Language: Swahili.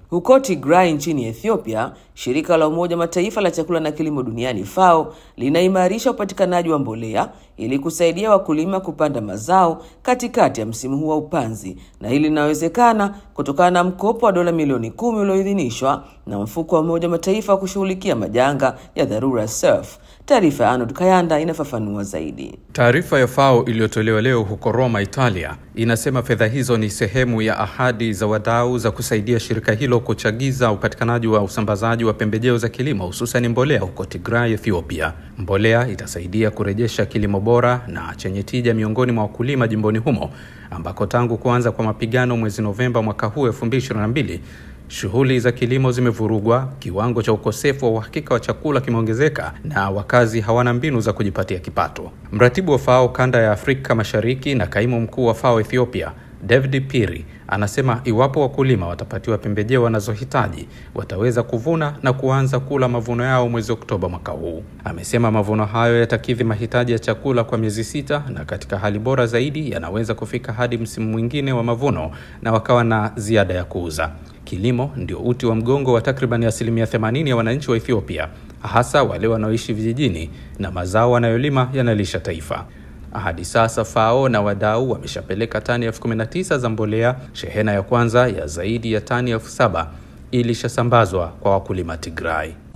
Huko Tigray nchini Ethiopia, shirika la Umoja wa Mataifa la chakula na kilimo duniani FAO linaimarisha upatikanaji wa mbolea ili kusaidia wakulima kupanda mazao katikati ya msimu huu wa upanzi, na hili linawezekana kutokana na mkopo wa dola milioni kumi ulioidhinishwa na mfuko wa Umoja wa Mataifa wa kushughulikia majanga ya dharura SURF. Taarifa ya Arnold Kayanda inafafanua zaidi. Taarifa ya FAO iliyotolewa leo huko Roma, Italia, inasema fedha hizo ni sehemu ya ahadi za wadau za kusaidia shirika hilo kuchagiza upatikanaji wa usambazaji wa pembejeo za kilimo hususan mbolea huko Tigray, Ethiopia. Mbolea itasaidia kurejesha kilimo bora na chenye tija miongoni mwa wakulima jimboni humo ambako tangu kuanza kwa mapigano mwezi Novemba mwaka huu 2022 shughuli za kilimo zimevurugwa, kiwango cha ukosefu wa uhakika wa chakula kimeongezeka na wakazi hawana mbinu za kujipatia kipato. Mratibu wa FAO kanda ya Afrika Mashariki na kaimu mkuu wa FAO Ethiopia David Piri anasema iwapo wakulima watapatiwa pembejeo wanazohitaji wataweza kuvuna na kuanza kula mavuno yao mwezi Oktoba mwaka huu. Amesema mavuno hayo yatakidhi mahitaji ya chakula kwa miezi sita, na katika hali bora zaidi yanaweza kufika hadi msimu mwingine wa mavuno na wakawa na ziada ya kuuza. Kilimo ndio uti wa mgongo wa takriban asilimia 80 ya wananchi wa Ethiopia, hasa wale wanaoishi vijijini, na mazao wanayolima yanalisha taifa. Hadi sasa FAO na wadau wameshapeleka tani elfu kumi na tisa za mbolea. Shehena ya kwanza ya zaidi ya tani elfu saba ilishasambazwa kwa wakulima Tigray.